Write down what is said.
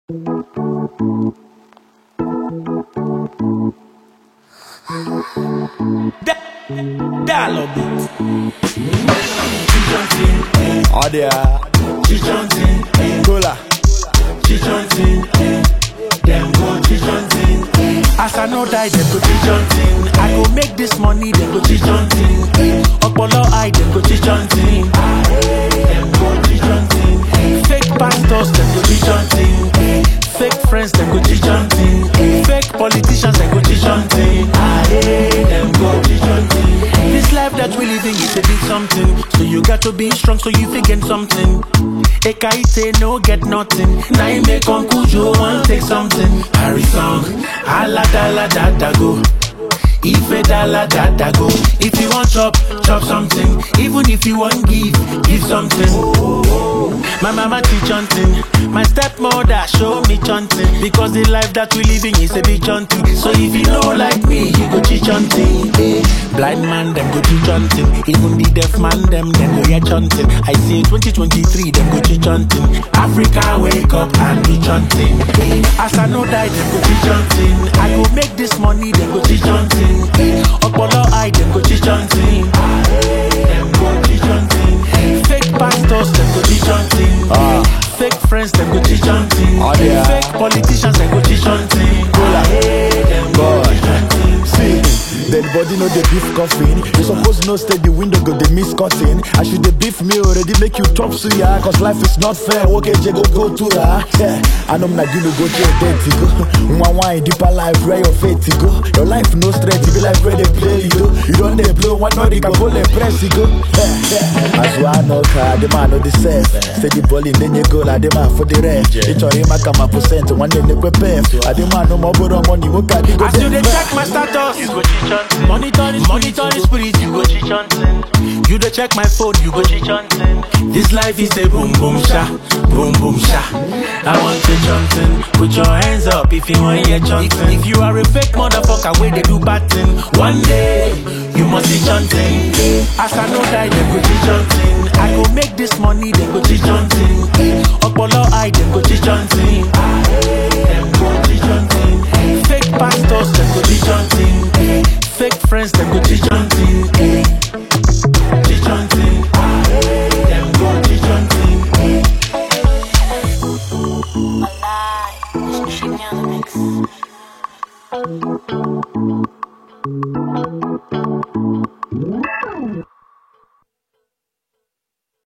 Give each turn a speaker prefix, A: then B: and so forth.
A: Dialogue beat.
B: Adia,
A: Chichontin,
B: Cola,
A: chichontin, them go chichontin. As I know die, them go chichontin. I go make this money, them go chichontin. Opolo eye, them go chichontin. Them go chichontin. Fake pastors, them go chichontin. Fake friends, them go chichontin. Fake politicians, them go chichontin. Them go chichontin. This life that we living is a big something. So you got to be strong so you fit get something. Ekaite no get nothing. Now you make Uncle Joe want take something. Harry song, ala da la da da go. Ife da la da da go. If you want chop, chop something. Even if you want give, give something. My mama teach hunting. My stepmother show me chanting. Because the life that we living is a big chanting. So if you know like me, you go teach hunting. Eh. Blind man, them go teach hunting. Even the deaf man, them, them go hear chanting. I say 2023, them go teach hunting. Africa, wake up and be chanting. Eh. As I know die, them go teach hunting. I go make this money, them go teach hunting. Eh. Opolo eye, them go teach hunting. Them go teach hunting. Fake pastors, them go teach hunting.
B: Ah.
A: Fake friends, them go teach hunting.
B: Oh, yeah.
A: Fake politicians, them go teach hunting.
B: Cola.
A: Them go
B: Boy.
A: teach hunting.
B: see, dead body no dey beef coffin. You suppose know stay the window go dey miss cutting. I should dey beef me already make you chop suya. Cause life is not fair. Okay, je go go to la. Yeah, I know na you no go to your dirty go. One wine deeper life where your faith to go. Your life no straight, it be like where they play you. You don't dey blow one not can go let press you go. Yeah, yeah. As one no car, the man no the self. Say the ball in then you go like the man for the rest. It's your him come a percent one day they prepare. I the man no more borrow money. What can you go
A: As you dey check my status, you go cheat hunting. Monitor the monitor the spirit, you go cheat hunting. You dey check my phone, you go cheat hunting. This life is a boom boom sha, boom boom sha. I want to hunting. Put your hands up if you want hear chanting. If, if you are a fake motherfucker, where they do bad thing, one day you must be chanting. As I know die, them go cheat hunting. I go make this money, them go cheat hunting. Opolo eye, them go cheat hunting.